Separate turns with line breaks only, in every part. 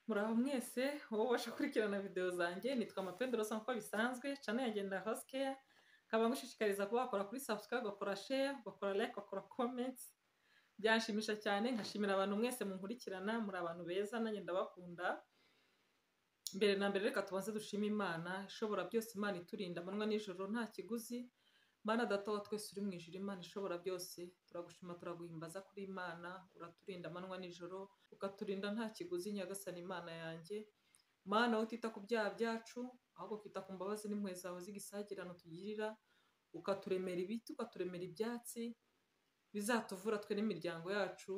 Muraho mwese, wowe ubasha gukurikirana video zanjye nitwa Mapendo Rosa nk'uko bisanzwe, channel yanjye ni Rose Care, nkaba ngushishikariza kuba wakora kuri subscribe, ugakora share, ugakora like, ugakora comment, byanshimisha cyane nkashimira abantu mwese munkurikirana, muri abantu beza nanjye ndabakunda, mbere na mbere reka tubanze dushime Imana, ishobora byose Imana iturinda amanywa n'ijoro nta kiguzi, Mana data wa twese uri mu ijuru Imana ishobora byose turagushima turaguhimbaza kuri Imana uraturinda amanywa n'ijoro ukaturinda nta kiguzi nyagasani Imana yanjye Mana wowe utita ku byaha byacu ahubwo ukita ku mbabazi n'impuhwe zawe z'igisagirano tugirira ukaturemera ibiti ukaturemera ibyatsi bizatuvura twe n'imiryango yacu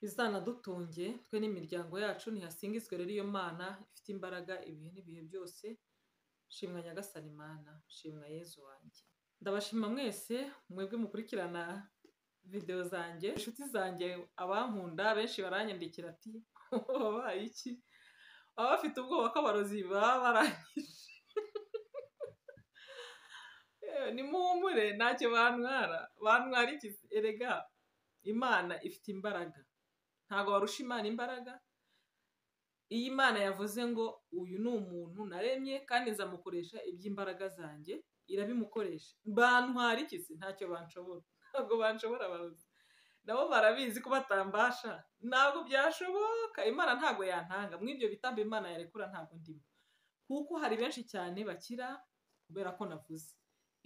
bizanadutunge twe n'imiryango yacu ntihasingizwe rero iyo Mana ifite imbaraga ibihe n'ibihe byose shimwa nyagasani Mana shimwa Yezu wanjye ndabashima mwese mwebwe mukurikirana video zanjye inshuti zanjye abankunda benshi baranyandikira ati wabaye iki baba bafite ubwoba ko abarozi baba barangije Yewe, nimuhumure ntacyo bantwara bantwara iki erega imana ifite imbaraga ntabwo warusha imana imbaraga iyi mana yavuze ngo uyu ni umuntu naremye kandi nzamukoresha iby'imbaraga zanjye irabimukoresha bantwara iki se ntacyo banshobora ntabwo banshobora abarozi nabo barabizi ko batambasha ntabwo byashoboka imana ntabwo yantanga muri ibyo bitambo imana yarekura ntabwo ndimo kuko hari benshi cyane bakira kubera ko navuze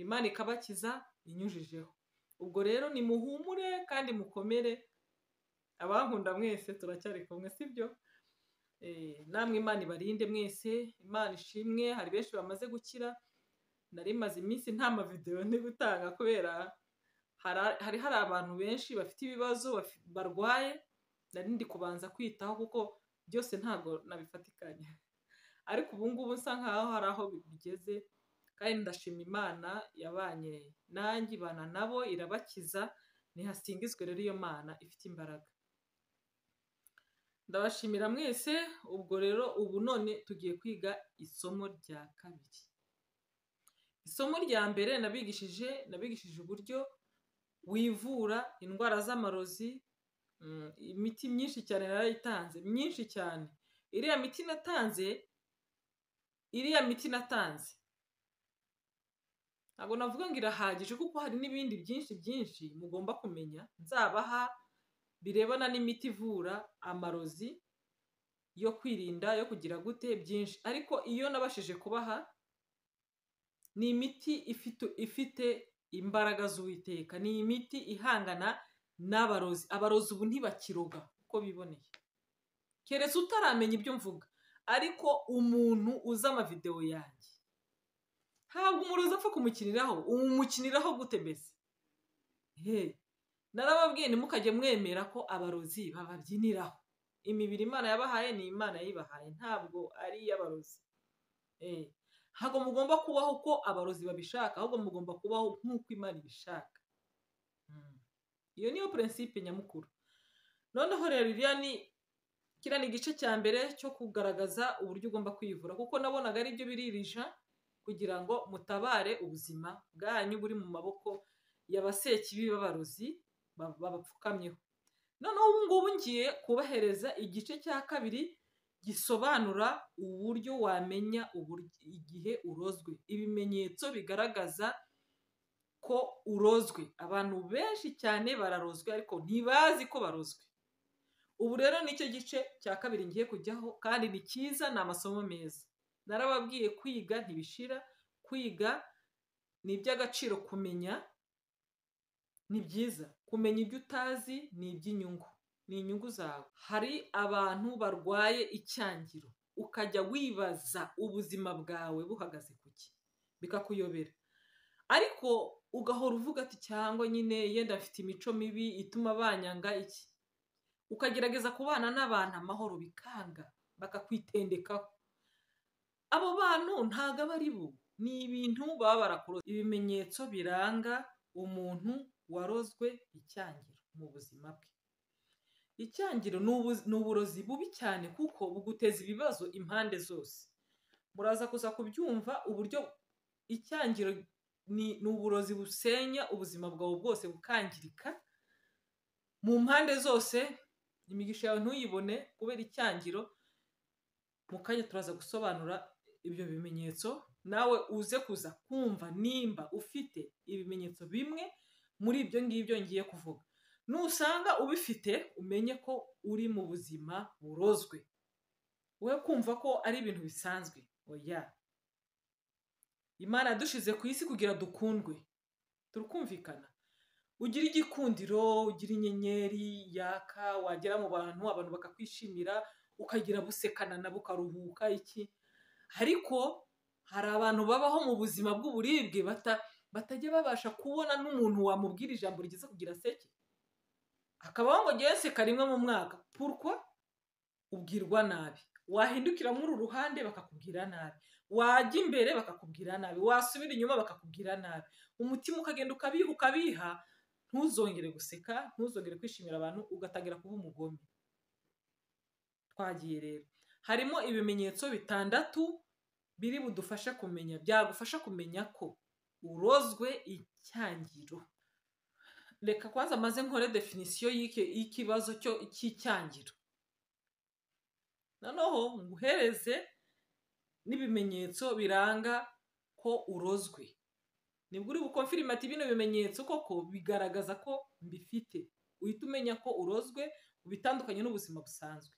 imana ikabakiza inyujijeho ubwo rero nimuhumure kandi mukomere abankunda mwese turacyari kumwe sibyo Eh, namwe imana ibarinde mwese imana ishimwe hari benshi bamaze gukira nari maze iminsi nta mavidewo ndi gutanga kubera hara- hari hari abantu benshi bafite ibibazo bafi- barwaye nari ndi kubanza kwitaho kuko byose ntabwo nabifatikanya ariko ubu ngubu nsa nkaho hari aho bigeze kandi ndashima imana yabanye nanjye ibana nabo irabakiza ntihasingizwe rero iyo mana ifite imbaraga ndabashimira mwese ubwo rero ubu none tugiye kwiga isomo rya kabiri isomo rya mbere nabigishije nabigishije uburyo wivura indwara z'amarozi mm, imiti myinshi cyane narayitanze myinshi cyane iriya miti natanze iriya miti natanze ntabwo navuga ngo irahagije kuko hari n'ibindi byinshi byinshi mugomba kumenya nzabaha birebana n'imiti ivura amarozi yo kwirinda yo kugira gute byinshi ariko iyo nabashije kubaha ni imiti ifite ifite imbaraga z'uwiteka ni imiti ihangana n'abarozi abarozi ubu ntibakiroga uko biboneye keretse utaramenya ibyo mvuga ariko umuntu uzi amavidewo yanjye ntabwo umurozi apfa kumukiniraho umukiniraho gute mbese he narababwiye ntimukajye mwemera ko abarozi bababyiniraho imibiri imana yabahaye ni imana yayibahaye ntabwo ari iy'abarozi Eh, ntabwo mugomba kubaho uko abarozi babishaka ahubwo mugomba kubaho nk'uko imana ibishaka Mm. iyo niyo purinsipe nyamukuru noneho rero iriya ni kiriya ni igice cya mbere cyo kugaragaza uburyo ugomba kwivura kuko nabonaga ari byo biririja kugira ngo mutabare ubuzima bwanyu buri mu maboko y'abasekibi b'abarozi ba- babapfukamyeho noneho ubu ngubu ngiye kubahereza igice cya kabiri gisobanura uburyo wamenya uburyo igihe urozwe ibimenyetso bigaragaza ko urozwe abantu benshi cyane bararozwe ariko ntibazi ko barozwe ubu rero nicyo gice cya kabiri ngiye kujyaho kandi ni cyiza ni amasomo meza narababwiye kwiga ntibishira kwiga ni iby'agaciro kumenya ni byiza kumenya ibyo utazi ni iby'inyungu ni inyungu zawe hari abantu barwaye icyangiro ukajya wibaza ubuzima bwawe buhagaze ku ki bikakuyobera ariko ugahora uvuga ati cyangwa nyine yenda afite imico mibi ituma banyanga iki ukagerageza kubana n'abantu amahoro bikanga bakakwitendekaho abo bantu ntago aba ari bo ni ibintu baba barakuroze ibimenyetso biranga umuntu warozwe icyangiro mu buzima bwe icyangiro ni ubu- ni uburozi bubi cyane kuko buguteza ibibazo impande zose muraza kuza kubyumva uburyo icyangiro ni ni uburozi busenya ubuzima bwawe bwose bukangirika mu mpande zose imigisha yawe ntuyibone kubera icyangiro mu kanya turaza gusobanura ibyo bimenyetso nawe uze kuza kumva nimba ufite ibimenyetso bimwe muri ibyo ngibyo ngiye kuvuga nusanga ubifite umenye ko uri mu buzima burozwe we kumva ko ari ibintu bisanzwe oya imana yadushize ku isi kugira dukundwe turakumvikana ugira igikundiro ugira inyenyeri yaka wagera mu bantu abantu bakakwishimira ukagira busekana nabo ukaruhuka iki ariko hari abantu babaho mu buzima bw'uburibwe bata batajya babasha kubona n'umuntu wamubwira ijambo rigeze kugira seke akabaho ngo ngewe seka rimwe mu mwaka purwa ubwirwa nabi wahindukira muri uru ruhande bakakubwira nabi wajya imbere bakakubwira nabi wasubira inyuma bakakubwira nabi umutima ukagenda ukabiha ukabiha ntuzongere guseka ntuzongere kwishimira abantu ugatangira kuba umugome twagiye rero harimo ibimenyetso bitandatu biri budufashe kumenya byagufasha kumenya ko urozwe icyangiro reka kwanza maze nkore definisiyo y'ikibazo cy'icyangiro noneho nguhereze n'ibimenyetso biranga ko urozwe nibwo uri bukonfirimati bino bimenyetso koko bigaragaza ko mbifite uhita umenya ko urozwe ubitandukanye n'ubuzima busanzwe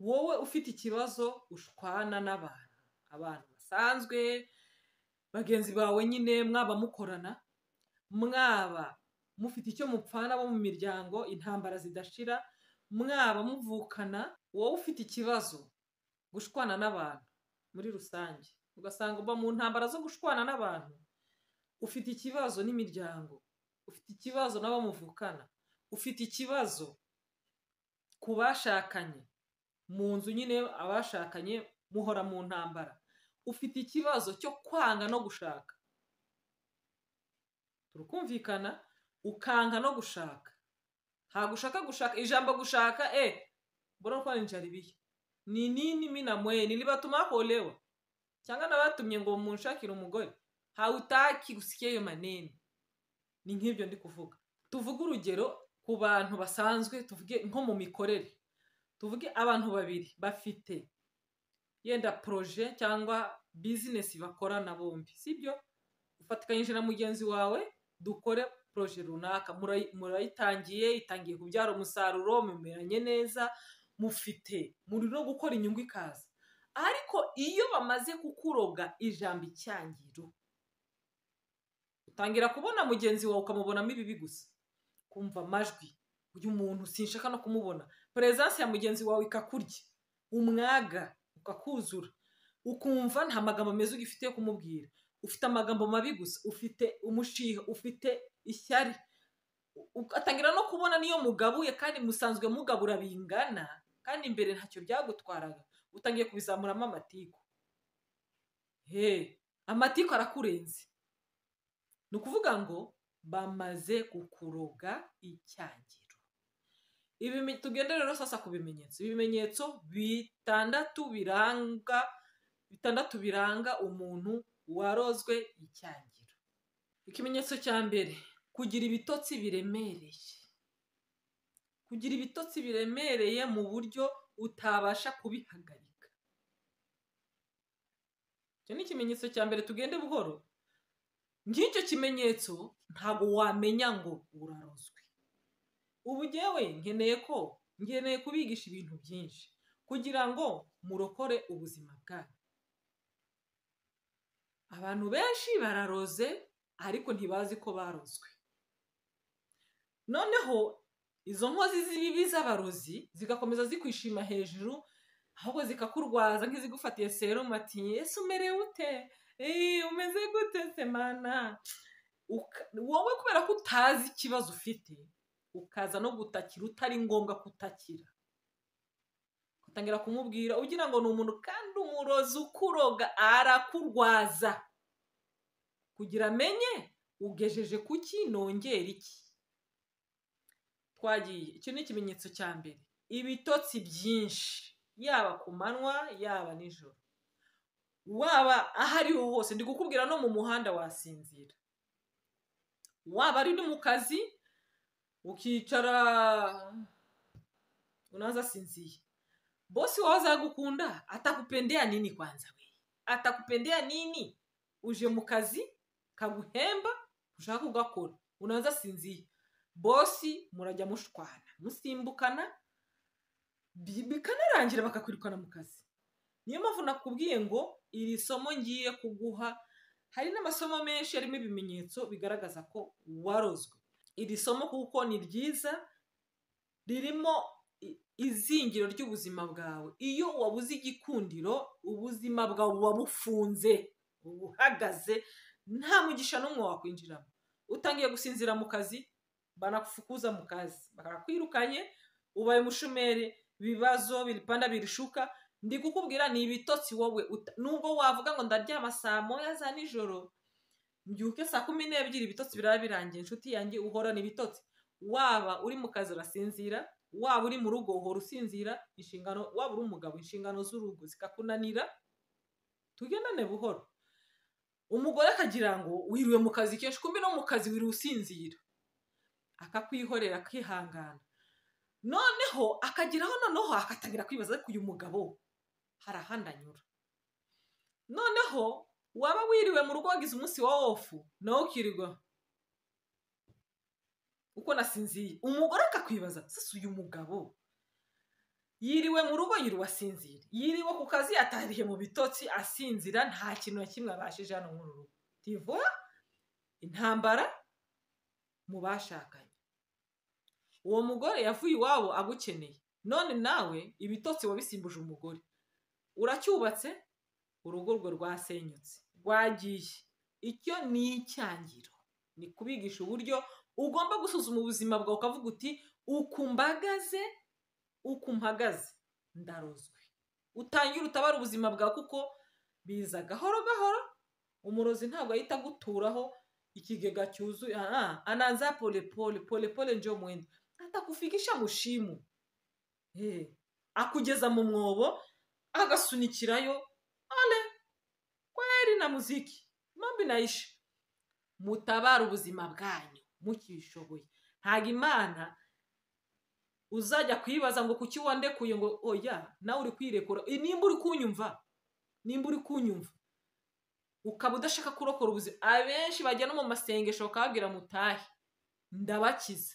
wowe ufite ikibazo ushwana n'abantu abantu basanzwe bagenzi bawe nyine mwaba mukorana mwaba mufite icyo mupfana bo mu miryango intambara zidashira mwaba muvukana wowe ufite ikibazo gushwana n'abantu muri rusange ugasanga uba mu ntambara zo gushwana n'abantu ufite ikibazo n'imiryango ufite ikibazo n'abo muvukana ufite ikibazo ku bashakanye mu nzu nyine abashakanye muhora mu ntambara ufite ikibazo cyo kwanga no gushaka turukumvikana ukanga no gushaka ntabwo ushaka gushaka ijambo gushaka e mbona ko nijaribiye ni nini minamwe nilibatuma kuolewa cyangwa nabatumye ngo munshakire umugore hawutaki gusikia ayo manene ni nk'ibyo ndi kuvuga tuvuge urugero ku bantu basanzwe tuvuge nko mu mikorere tuvuge abantu babiri bafite yenda poroje cyangwa bizinesi bakorana bombi sibyo ufatikanyije na mugenzi wawe dukore poroje runaka murayitangiye itangiye kubyara umusaruro mumeranye neza mufite muri no gukora inyungu ikaza ariko iyo bamaze kukuroga ijambo icyangiro utangira kubona mugenzi wawe ukamubonamo ibibi gusa kumva amajwi uyu muntu sinshaka no kumubona perezansi ya mugenzi wawe ikakurya umwaga ukakuzura ukumva nta magambo meza ugifite yo kumubwira ufite amagambo mabi gusa ufite umushiha ufite ishyari ugatangira no kubona niyo mugabuye kandi musanzwe mugabura bingana kandi imbere ntacyo byagutwaraga utangiye kubizamuramo amatiku he amatiku arakurenze ni ukuvuga ngo bamaze kukuroga icyangiro tugende rero sasa ku bimenyetso ibimenyetso bitandatu biranga bitandatu biranga umuntu warozwe icyangiro ikimenyetso cya mbere kugira ibitotsi biremereye kugira ibitotsi biremereye mu buryo utabasha kubihagarika icyo ni ikimenyetso cya mbere tugende buhoro nk'icyo kimenyetso ntabwo wamenya ngo urarozwe ubu ngewe nkeneye ko nkeneye kubigisha ibintu byinshi kugira ngo murokore ubuzima bwanyu abantu benshi bararoze ariko ntibazi ko barozwe noneho izo nkozi z'ibibi z'abarozi zigakomeza zikwishima hejuru ahubwo zikakurwaza nk'izigufatiye serumu ati ''ese umerewe ute umeze gute semana'' wowe kubera ko utazi ikibazo ufite ukaza no gutakira utari ngombwa kutakira utangira kumubwira ugira ngo ni umuntu kandi umurozi ukuroga arakurwaza kugira amenye ugejeje ku ki nongera iki twagiye icyo ni ikimenyetso cya mbere ibitotsi byinshi yaba ku manywa yaba nijoro waba aho ariho hose ndi kukubwira no mu muhanda wasinzira waba ari no mu kazi ukicara unaza asinziye bosi wawe azagukunda atakupendea nini kwanza we atakupendea nini uje mu kazi kaguhemba ushaka ugakora unaanza sinzia bosi murajya mushwana musimbukana bi- bikanarangira bakakwirukana mu kazi niyo mpamvu nakubwiye ngo iri somo ngiye kuguha hari n'amasomo menshi arimo ibimenyetso bigaragaza ko warozwe iri somo kuko ni ryiza ririmo i- izingiro ry'ubuzima bwawe iyo wabuze igikundiro ubuzima bwawe buba bufunze buba buhagaze nta mugisha n'umwe wakwinjiramo utangiye gusinzira mu kazi banakufukuza mu kazi bakakwirukanye ubaye umushomeri ibibazo biripanda birishuka ndi kukubwira ni ibitotsi wowe uta- nubwo wavuga ngo ndaryama saa moya za nijoro mbyuke saa kumi n'ebyiri ibitotsi biraba birangiye inshuti yanjye uhorana ibitotsi waba uri mu kazi urasinzira waba uri mu rugo uhora usinzira inshingano waba uri umugabo inshingano z'urugo zikakunanira tugendane buhoro umugore akagira ngo wiriwe mu kazi kenshi kumbi no mu kazi wiriwe usinzira akakwihorera akihangana noneho akageraho noneho agatangira kwibaza ariko uyu mugabo hari ahandi anyura noneho waba wiriwe mu rugo wagize umunsi wa ofu nawe ukirirwa uko nasinziye umugore akakwibaza sasa uyu mugabo yiriwe mu rugo yiriwe asinzira yiriwe ku kazi atariye mu bitotsi asinzira nta kintu na kimwe abashije hano muri uru rugo tivura intambara mu bashakanye uwo mugore yavuye iwabo agukeneye none nawe ibitotsi wabisimbuje umugore uracyubatse urugo rwe rwasenyutse rwagiye icyo ni icyangiro ni kubigisha uburyo ugomba gusuzuma ubuzima bwawe ukavuga uti ukumbagaze ukumpagaze ndarozwe utangira utabara ubuzima bwawe kuko biza gahoro gahoro umurozi ntabwo ahita aguturaho ikigega cyuzuye ah, anaanza polepole polepole njo mwendo atakufikisha mu shimo Eh, akugeza mu mwobo agasunikirayo ale kweri na muziki mambi naisha mutabara ubuzima bwanyu mukishoboye ntago imana uzajya kwibaza ngo kuki wandekuye ngo oya nawe uri kwirekura Eh, nimba uri kunyumva nimba uri kunyumva ukaba udashaka kurokora ubuzima abenshi bajya no mu masengesho bakababwira mutahe ndabakiza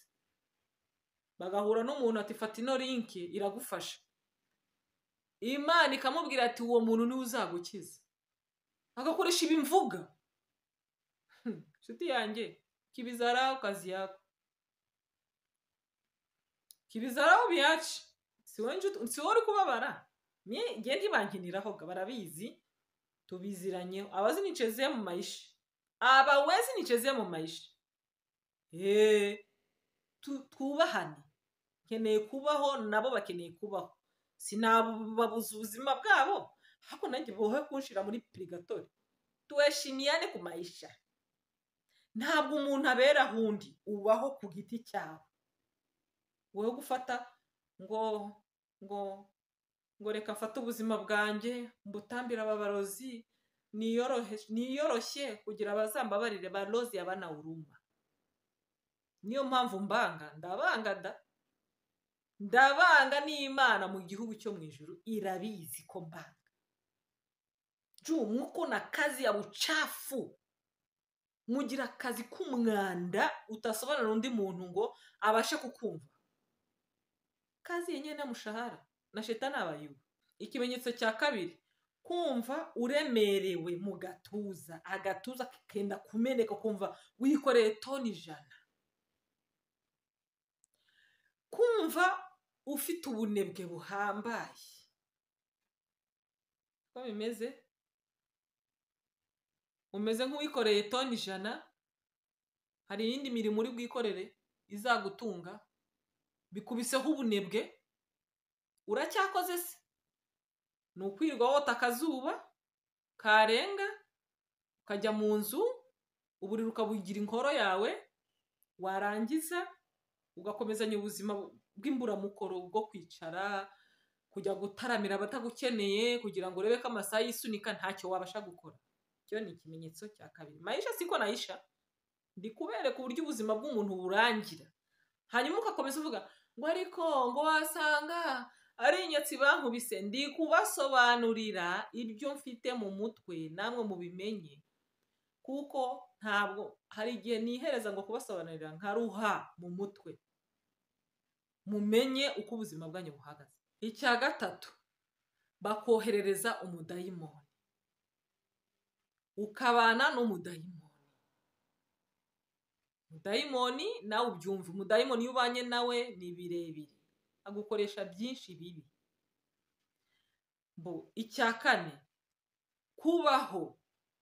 bagahura n'umuntu ati fata ino linki iragufasha imana ikamubwira ati uwo muntu niwe uzagukiza agakoresha ibimvuga Hmm, nshuti yanjye kibizaraho kazi yako kibizaraho biyaci si wowe nshuti- si wowe uri kubabara njye ntibankiniraho ga barabizi tubiziranyeho abazinichezeye mu maisha abawezinichezeye mu maisha eee twubahane nkeneye kubaho nabo bakeneye kubaho sinababuza ubuzima bwabo ariko nanjye bohe kunshira muri purigatori tuheshimiyane ku maisha ntabwo umuntu abera ahundi ubaho ku giti cyawe wowe gufata ngo ngo ngo reka mfate ubuzima bwanjye mbutambire ababarozi niyorohe- niyoroshye kugira abazambabarire barozi abanawuruma niyo mpamvu mbanga ndabanga da ndabanga n'imana mu gihugu cyo mu ijuru irabizi ko mbanga juu muko na kazi ya bucafu mugira akazi k'umwanda utasobanura undi muntu ngo abashe kukumva kazi yenyewe n'amushahara na shetani abayuba ikimenyetso cya kabiri kumva uremerewe mu gatuza agatuza kenda kumeneka kumva wikoreye toni ijana kumva ufite ubunebwe buhambaye uko bimeze umeze nk'uwikoreye toni ijana hari iyindi mirimo uri bwikorere izagutunga bikubiseho ubunebwe uracyakoze se ni ukwirwa wota akazuba karenga ukajya mu nzu uburiri ukabugira inkoro yawe warangiza ugakomezanya ubuzima bw'imburamukoro bwo kwicara kujya gutaramira abatagukeneye kugira ngo urebe ko amasaha yisunika ntacyo wabasha gukora icyo ni ikimenyetso cya kabiri mayisha siko nayisha ndi kubereka uburyo ubuzima bw'umuntu burangira hanyuma ugakomeza uvuga ngo ariko ngo wasanga ari inyotsi bankubise ndi kubasobanurira ibyo mfite mu mutwe namwe mubimenye kuko ntabwo hari igihe nihereza ngo kubasobanurira nkaruha mu mutwe mumenye uko ubuzima bwanyu buhagaze icya gatatu bakoherereza umudayimoni ukabana n'umudayimoni umudayimoni nawe ubyumva umudayimoni iyo ubanye nawe ni birebire agukoresha byinshi bibi mbo icya kane kubaho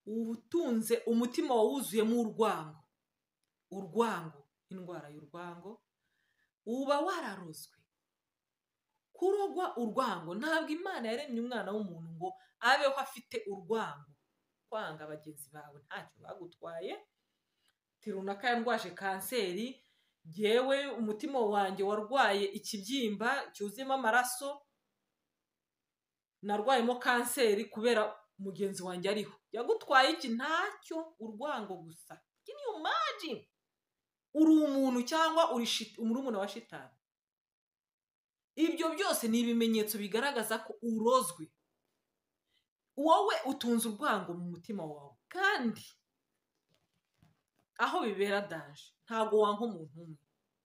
utunze umutima wuzuyemo urwango urwango indwara y'urwango uba wararozwe kurogwa urwango ntabwo imana yaremye umwana w'umuntu ngo abeho afite urwango kwanga bagenzi bawe ntacyo bagutwaye ati runaka yarwaje kanseri ngewe umutima wanjye warwaye ikibyimba cyuzuyemo amaraso narwayemo kanseri kubera mugenzi wanjye ariho yagutwaye iki ntacyo urwango gusa can you imagine uri umuntu cyangwa uri murumuna wa shitani ibyo byose ni ibimenyetso bigaragaza ko urozwe wowe utunze urwango mu mutima wawe kandi aho bibera danje ntabwo wanka umuntu umwe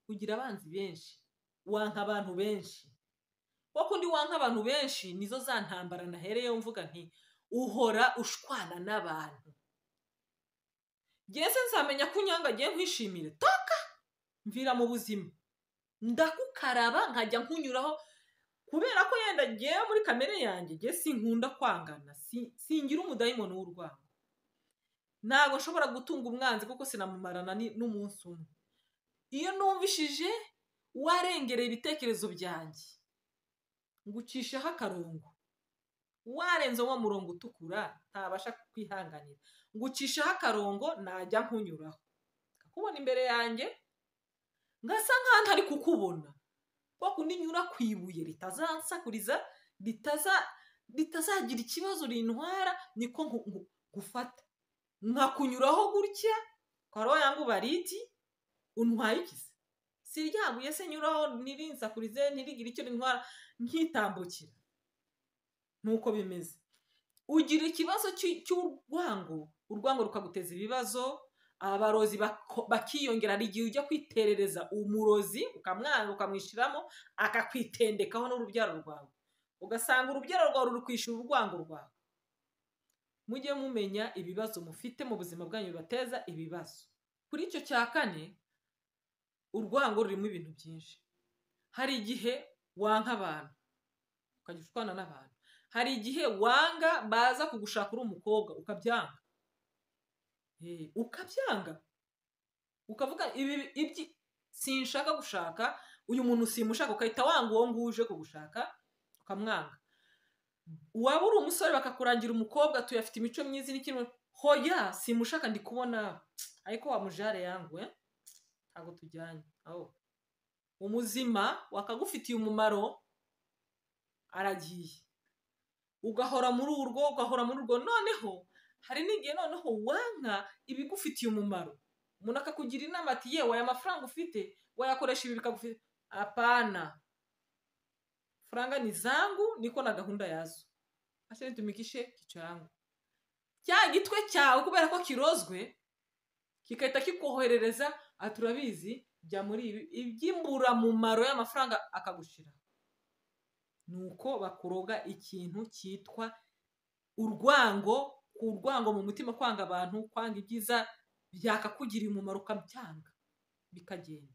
ugira abanzi benshi wanka abantu benshi kuko undi wanka abantu benshi nizo za ntambara nahereyeho mvuga nti uhora ushwana n'abantu ngeze nzamenya ko unyanga agiye nkwishimire toka mvira mu buzima ndakukaraba nkajya nkunyuraho kubera ko yenda ngewe muri kamere yanjye ngewe sinkunda kwangana singira umudayimoni w'urwango ntabwo nshobora gutunga umwanzi kuko sinamumarana n'umunsi umwe iyo numvishije warengereye ibitekerezo byanjye ngucishaho akarongo warenze uwo murongo utukura ntabasha kwihanganira ngucishaho akarongo najya nkunyuraho kakubona imbere yanjye ngasa nk'aho ntari kukubona kwa kundi nyura ku ibuye ritazansakuriza ritazagira ikibazo rintwara niko gufata nkakunyuraho gutya twari yangu bariti untwaye ikizi si ryaguye se nyuraho ntirinsakurize ntirigire icyo rintwara nkitambukira nuko bimeze ugira ikibazo cy'urwango urwango rukaguteza ibibazo abarozi bakiyongera hari igihe ujya kwiterereza umurozi ukamwana ukamwishyiramo akakwitendekaho n'urubyaro rwawe ugasanga urubyaro rwawe ruri kwishyura urwango rwawe mujye mumenya ibibazo mufite mu buzima bwanyu bibateza ibibazo kuri icyo cya kane urwango rurimo ibintu byinshi hari igihe wanga abantu ukajya ushwana n'abantu hari igihe wanga baza kugushaka uri umukobwa ukabyanga ukabyanga ukavuga ibi sinshaka gushaka uyu muntu simushaka ukahita wanga uwo nguwo uje kugushaka ukamwanga waba uri umusore bakakurangira umukobwa tuyafite imico myiza iri kimwe hoya simushaka ndi kubona ariko wa mujare yangwe ntabwo tujyanye umuzima wakagufitiye umumaro aragiye ugahora muri urwo ugahora muri urwo noneho hari n'igihe noneho wanka ibigufitiye umumaro umuntu akakugira inama ati yewe aya mafaranga ufite wayakoresha ibi bikagufite apana faranga ni zangu niko na gahunda yazo ashobora tumikishe kicangu cya gitwe cyawe kubera ko kirozwe kigahita kikoherereza turabizi jya muri ibi iby'imburamumaro y'amafaranga akagushira ni uko bakuroga ikintu cyitwa urwango urwango mu mutima kwanga abantu kwanga ibyiza byakakugirira umumaro ukabyanga bikagenda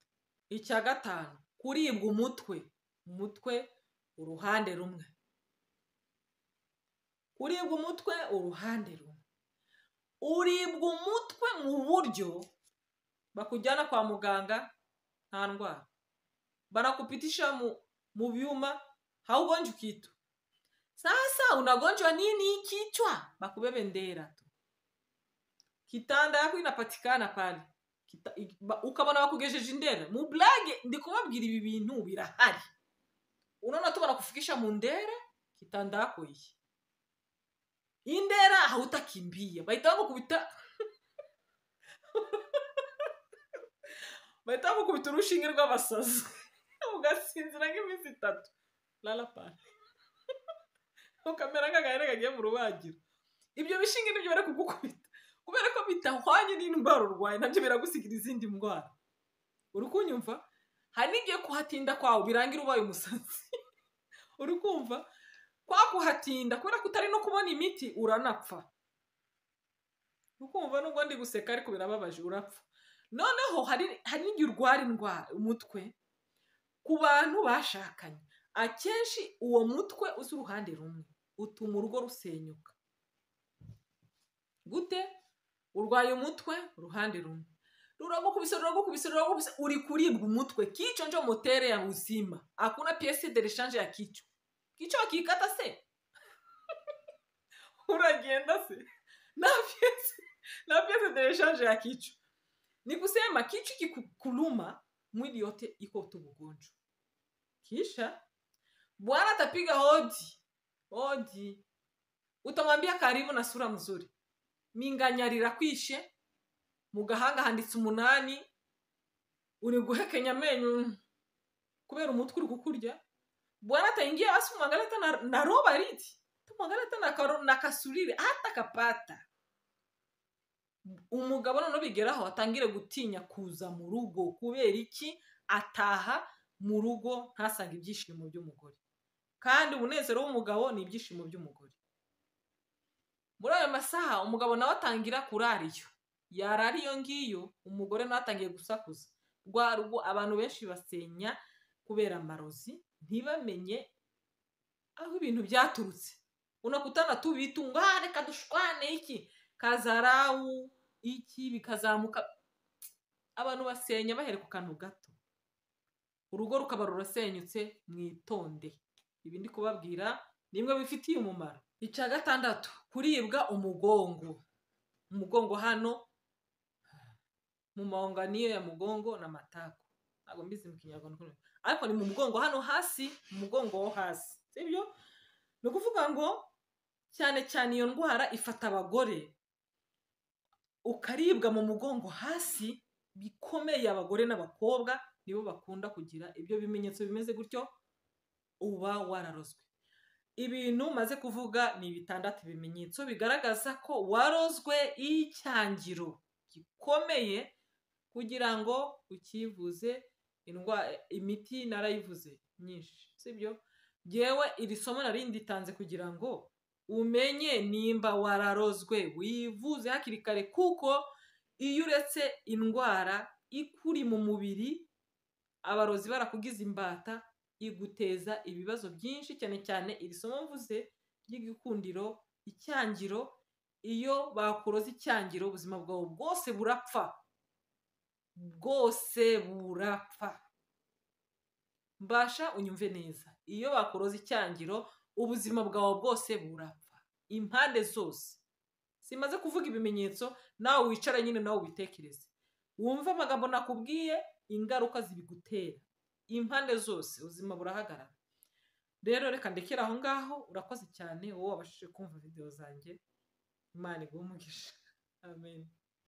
icya gatanu kuribwa umutwe umutwe uruhande rumwe kuribwa umutwe uruhande rumwe uribwa umutwe mu buryo bakujyana kwa muganga nta ndwara banakupitisha mu byuma haugonje ukitu Sasa unagonjwa nini? Kichwa. Bakubebe ndera tu. Kitanda yako inapatikana pale. Kita, ukabona bakugejeje indera. Mublage ndi kubabwira ibi bintu birahari. Unaona tu banakufikisha mu ndera kitanda yako iyi. Indera hautakimbia. Baita wako kubita Baita wako kubita urushinge rw'abasazi. Ugasinzira nk'iminsi itatu. rarapani ukamera nk'agahene kagiye mu rubagiro ibyo bishinga nibyo bari kugukubita kubera ko bitahwanye n'indwara urwaye nabyo biragusigira izindi ndwara uri kunyumva hari n'igihe kuhatinda kwawe birangira ubaye umusazi uri kumva kwa kuhatinda kubera ko utari no kubona imiti uranapfa ukumva nubwo ndi guseka ariko birababaje urapfa noneho hari hari n'igihe urwara indwara umutwe ku bantu bashakanye akenshi uwo mutwe uzi uruhande rumwe utuma urugo rusenyuka gute urwaye umutwe uruhande rumwe ruragukubise ruragukubise ruragukubise uri kuribwa umutwe kicho njo motere ya uzima hakuna piese de rechange ya kicho kicho akikata se uragenda se na piese na piese de rechange ya kicho ni kusema kicho ikikuluma mwili yote iko tu ugonjwa kisha bwana atapiga hodi hodi utamwambia karibu na sura mzuri minganyarira kwishe mu gahanga handitse umunani uri guhekenya amenyo kubera umutwe uri kukurya bwana ataingia basi mwangaleta na, na roba riti tumwangaleta na, karo- na kasurire hata kapata umugabo noneho bigeraho atangire gutinya kuza mu rugo kubera iki ataha mu rugo ntasange ibyishimo by'umugore kandi umunezero w'umugabo ni ibyishimo by'umugore muri ayo masaha umugabo nawe atangira kurariyo yarara iyo ngiyo umugore nawe atangiye gusakuza rwa rugo abantu benshi basenya kubera amarozi ntibamenye aho ibintu byaturutse unakutana tubitunga "Ah, reka dushwane iki kazarawu iki bikazamuka abantu basenya bahere ku kantu gato urugo rukaba rurasenyutse mwitonde ibi ndi kubabwira nimwe bifitiye umumaro icya gatandatu kuribwa umugongo umugongo hano mu maunganio ya mugongo na matako ntabwo mbizi mu kinyarwanda ukuntu- ariko ni mu mugongo hano hasi mu mugongo wo hasi sibyo ni ukuvuga ngo cyane cyane iyo ndwara ifata abagore ukaribwa mu mugongo hasi bikomeye abagore n'abakobwa nibo bakunda kugira ibyo bimenyetso bimeze gutyo uba wararozwe ibintu maze kuvuga ni bitandatu bimenyetso bigaragaza ko warozwe icyangiro gikomeye kugira ngo ukivuze indwara imiti narayivuze myinshi sibyo yewe iri somo nari nditanze kugira ngo umenye nimba wararozwe wivuze hakiri kare kuko iyo uretse indwara ikuri mu mubiri abarozi barakugize imbata iguteza ibibazo byinshi cyane cyane iri somo mvuze ry'igikundiro icyangiro iyo bakuroza icyangiro ubuzima bwawe bwose burapfa bwose burapfa mbasha unyumve neza iyo bakuroza icyangiro ubuzima bwawe bwose burapfa impande zose simaze kuvuga ibimenyetso nawe wicare nyine nawe ubitekereze wumve amagambo nakubwiye ingaruka zibigutera impande zose ubuzima burahagarara rero reka ndekere aho ngaho urakoze cyane wowe wabashije kumva videwo zanjye imana iguhe umugisha amen